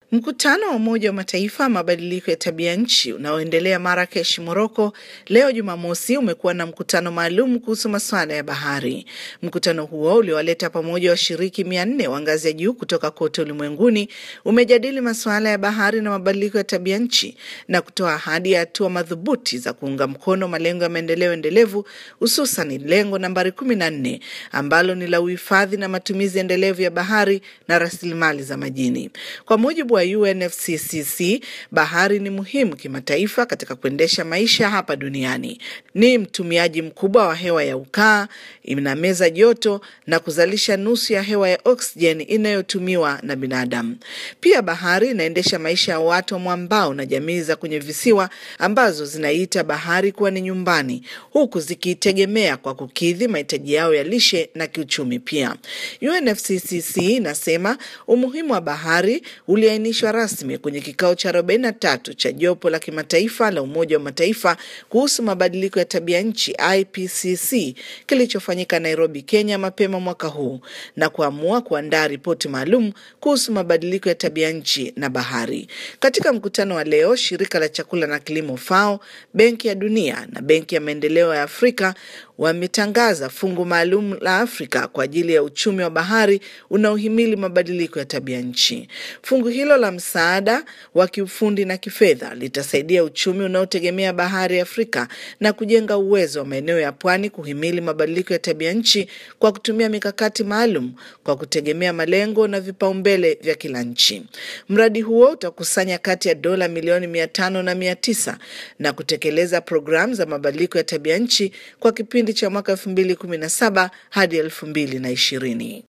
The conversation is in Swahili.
Mkutano wa Umoja wa Mataifa mabadiliko ya tabia nchi unaoendelea Marakesh, Moroko, leo Jumamosi umekuwa na mkutano maalum kuhusu masuala ya bahari. Mkutano huo uliowaleta pamoja washiriki mia nne wa ngazi ya juu kutoka kote ulimwenguni umejadili masuala ya bahari na mabadiliko ya tabia nchi na kutoa ahadi ya hatua madhubuti za kuunga mkono malengo ya maendeleo endelevu, hususan lengo nambari kumi na nne ambalo ni la uhifadhi na matumizi endelevu ya bahari na rasilimali za majini. Kwa mujibu wa UNFCCC, bahari ni muhimu kimataifa katika kuendesha maisha hapa duniani. Ni mtumiaji mkubwa wa hewa ya ukaa, inameza joto na kuzalisha nusu ya hewa ya oksijeni inayotumiwa na binadamu. Pia bahari inaendesha maisha ya watu wa mwambao na jamii za kwenye visiwa ambazo zinaita bahari kuwa ni nyumbani, huku zikiitegemea kwa kukidhi mahitaji yao ya lishe na kiuchumi. Pia UNFCCC inasema umuhimu wa bahari uliainishwa rasmi kwenye kikao cha 43 cha jopo la kimataifa la Umoja wa Mataifa kuhusu mabadiliko ya tabia nchi IPCC kilichofanyika Nairobi, Kenya mapema mwaka huu na kuamua kuandaa ripoti maalum kuhusu mabadiliko ya tabia nchi na bahari. Katika mkutano wa leo, shirika la chakula na kilimo FAO, Benki ya Dunia na Benki ya Maendeleo ya Afrika wametangaza fungu maalum la Afrika kwa ajili ya uchumi wa bahari unaohimili mabadiliko ya tabia nchi. Fungu hilo la msaada wa kiufundi na kifedha litasaidia uchumi unaotegemea bahari Afrika na kujenga uwezo wa maeneo ya pwani kuhimili mabadiliko ya tabia nchi kwa kutumia mikakati maalum kwa kutegemea malengo na vipaumbele vya kila nchi. Mradi huo utakusanya kati ya dola milioni mia tano na mia tisa na kutekeleza programu za mabadiliko ya tabia nchi kwa kipindi cha mwaka elfu mbili kumi na saba hadi elfu mbili na ishirini.